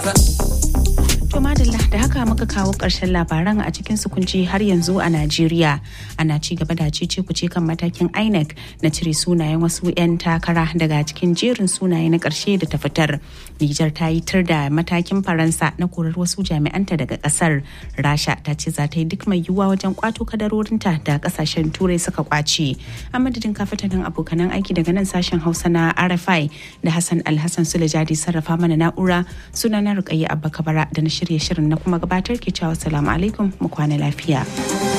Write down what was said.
To madalla da haka muka kawo ƙarshen labaran a cikin sukunci har yanzu a Najeriya. Ana ci gaba da cece kuce kan matakin INEC na cire sunayen wasu 'yan takara daga cikin jerin sunaye na ƙarshe da ta fitar. Nijar ta yi tur da matakin Faransa na korar wasu jami'anta daga ƙasar. Rasha ta ce za ta yi duk mai yiwuwa wajen kwato kadarorinta da ƙasashen Turai suka kwace. A madadin kafatanin abokanan aiki daga nan sashen Hausa na RFI da Hassan Alhassan Sulejadi sarrafa mana na'ura sunana Rukayya Abba Kabara da na shirye shirin na kuma gabatar ke cewa salamu alaikum mu kwana lafiya.